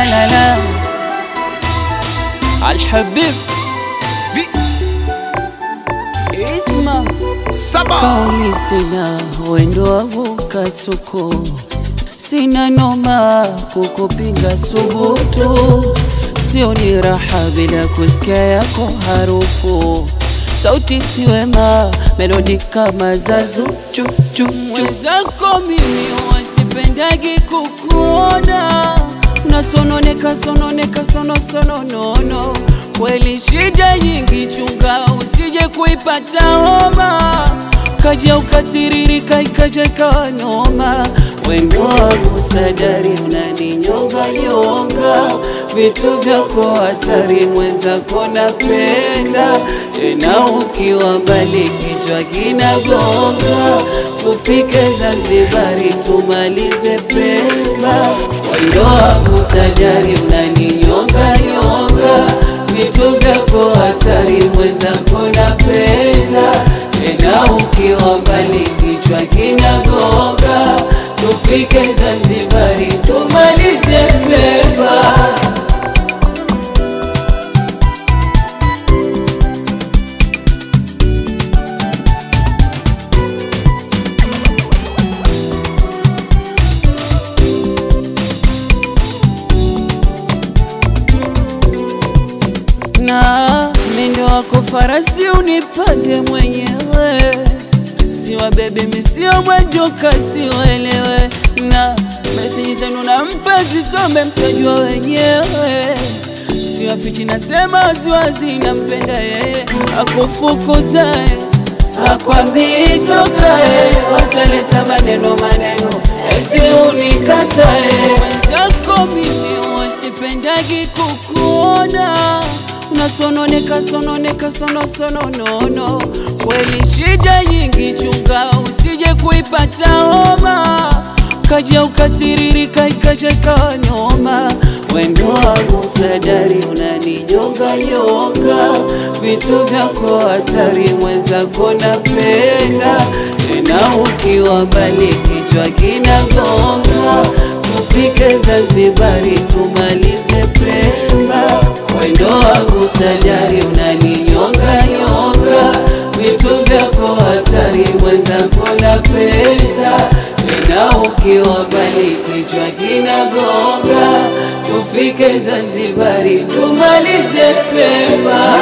la la Alhabib Isma Saba Kauli sina wendo wangu kasuku Sina noma kukupinga subutu Sio ni raha bila kusikia yako harufu Sauti si wema, melodi kama za zuchu Mwenzako mimi wasipendagi kukuona Unasononeka sononeka sono sono nono Kweli shida nyingi, chunga usije kuipata homa Kaja ukatiririka ikaja ikawa noma Wendo wangu sadari unaninyonga nyonga Vitu vyako hatari mwenzako napenda Tena ukiwa mbali kichwa kinagonga Tufike Zanzibari tumalize Pemba Wendo wangu sadari unaninyonga nyonga Vitu vyako hatari mwenzako napenda Tena ukiwa mbali kichwa kinagonga Tufike Zanzibari tumalize Pemba na mendo wako farasi unipande mwenyewe, siwa bebe misio mwendo kasi uelewe, na meseji zenu nampa zisome, mtajua wenyewe, siwa fichi nasema waziwazi, nampenda yeye, akufukuzae akwambii tokae, wataleta maneno maneno eti unikatae. Mwenzako mimi wasipendagi kukuona unasononeka sononeka sono sono nono, kweli shida nyingi, chunga usije kuipata homa, kaja ukatiririka ikaja ikawa noma. Wendo wangu sadari unaninyonga nyonga, vitu vyako hatari mwenzako napenda, tena ukiwa mbali kichwa kinagonga, tufike Zanzibari tumalize Pemba. Wendo wangu sadari unaninyonga nyonga, vitu vyako hatari mwenzako napenda, tena ukiwa mbali kichwa kinagonga, tufike Zanzibari tumalize Pemba.